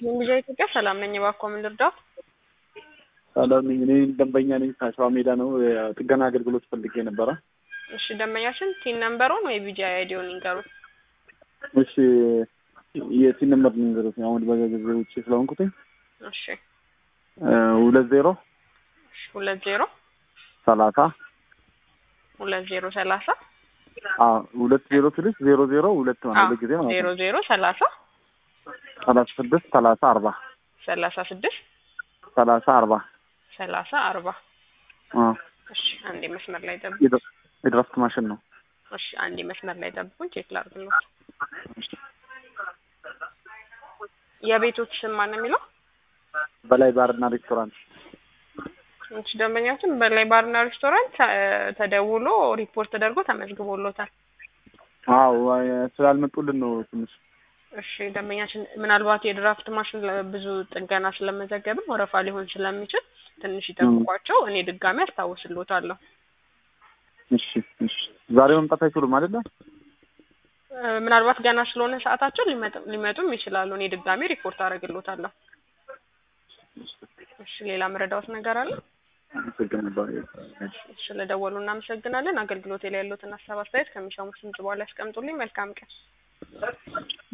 መንግጃ ኢትዮጵያ ሰላም ነኝ። እባክዎ ምን ልርዳው? ሰላም ነኝ። እኔ ደንበኛ ነኝ። ከሸዋ ሜዳ ነው። የጥገና አገልግሎት ፈልጌ ነበረ። እሺ ደንበኛችን ቲን ነምበሩን ወይ ቢጂ አይዲውን ይንገሩን። እሺ የሲን ነምበር ልንገሩት። አሁን በጊዜ ውጭ ስለሆንኩትኝ እሺ ሁለት ዜሮ እሺ ሁለት ዜሮ ሰላሳ ሁለት ዜሮ ሰላሳ ሁለት ዜሮ ስልሽ ዜሮ ዜሮ ሁለት ማለት አዎ፣ በጊዜ ማለት ዜሮ ነው። ዜሮ ሰላሳ ሰላሳ ስድስት ሰላሳ አርባ ሰላሳ ስድስት ሰላሳ አርባ ሰላሳ አርባ አ እሺ አንዴ መስመር ላይ ጠብቁ። የድራ- የድራፍት ማሽን ነው። እሺ አንዴ መስመር ላይ ጠብቁኝ፣ ቼክ ላድርግልዎት። የቤቶች ስም ማን ነው የሚለው? በላይ ባርና ሬስቶራንት እሺ ደንበኛችን በላይ ባርና ሬስቶራንት እ፣ ተደውሎ ሪፖርት ተደርጎ ተመዝግቦሎታል። አዎ ስላልመጡልን ነው ትንሽ እሺ ደንበኛችን ምናልባት የድራፍት ማሽን ለ- ብዙ ጥገና ስለመዘገብን ወረፋ ሊሆን ስለሚችል ትንሽ ይጠብቋቸው። እኔ ድጋሚ አስታውስልዎታለሁ። እሺ እሺ ዛሬ መምጣት አይችሉም አይደለ? እ፣ ምናልባት ገና ስለሆነ ሰዓታቸው ሊመጥ- ሊመጡም ይችላሉ። እኔ ድጋሚ ሪፖርት አደርግልዎታለሁ። እሺ ሌላ መረዳዎት ነገር አለ? አመሰግናለሁ። እሺ ስለደወሉ እናመሰግናለን። አገልግሎት ላይ ያሉትን ሀሳብ አስተያየት ከሚሰሙት ድምጽ በኋላ ያስቀምጡልኝ። መልካም ቀን።